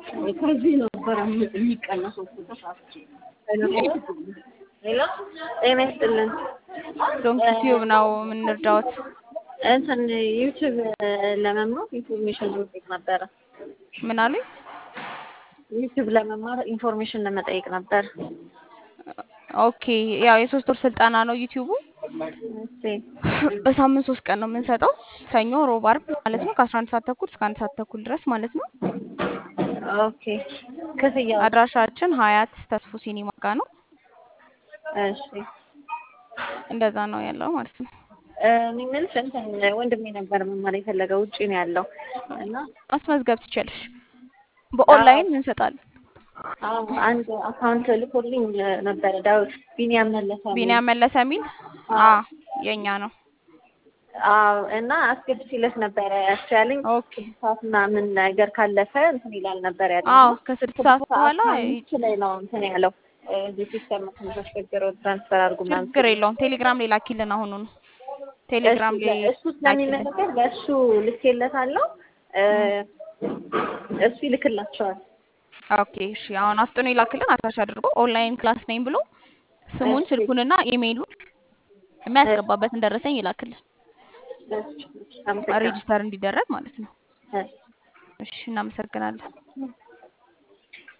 ከዚህ ነበረ የሚቀነሰው ተሳስቼ። ሄሎ ጤና ይስጥልን። ዶንኪ ቲዩብ ነው የምንረዳዎት። እንትን ዩቲዩብ ለመማር ኢንፎርሜሽን ለመጠየቅ ነበረ። ምን አሉኝ? ዩቲዩብ ለመማር ኢንፎርሜሽን ለመጠየቅ ነበር። ኦኬ ያው የሶስት ወር ስልጠና ነው ዩቲዩቡ። እሺ በሳምንት ሶስት ቀን ነው የምንሰጠው፣ ሰኞ፣ ሮብ፣ አርብ ማለት ነው ከአስራ አንድ ሰዓት ተኩል እስከ አንድ ሰዓት ተኩል ድረስ ማለት ነው። ኦኬ ክፍያው? አድራሻችን ሀያት ተስፉ ሲኒማ ጋ ነው። እሺ እንደዛ ነው ያለው ማለት ነው። እኔ የምልሽ እንትን ወንድሜ ነበር መማር የፈለገው ውጭ ነው ያለው እና ማስመዝገብ ትችያለሽ። በኦንላይን እንሰጣለን። አዎ አንድ አካውንት ልኮልኝ ነበረ ዳዊት ቢኒያም መለሰ የሚል። ቢኒያም መለሰ የሚል አ የኛ ነው። አዎ እና አስገብቼለት ነበረ ያስቻለኝ ኦኬ ስድስት ሰዓት ምናምን ነገር ካለፈ እንትን ይላል ነበር ያለው። አዎ ከስድስት ሰዓት በኋላ አምስት ላይ ነው እንትን ያለው እዚህ ሲስተም ትንሽ አስቸግረው ትራንስፈር አድርጉ ምናምን ችግር የለውም። ቴሌግራም ላይ ላኪልን አሁኑኑ። ቴሌግራም እሱ- ላይ እሱ ስለሚመለከት በእሱ ልኬለታለሁ እ እሱ ይልክላቸዋል። ኦኬ እሺ። አሁን አፍጥኖ ይላክልን አታች አድርጎ ኦንላይን ክላስ ነኝ ብሎ ስሙን እሺ። ስልኩንና ኢሜይሉን የሚያስገባበትን ደረሰኝ ይላክልን አመሰግናለሁ። ሬጂስተር እንዲደረግ ማለት ነው። እሺ። እሺ እናመሰግናለን።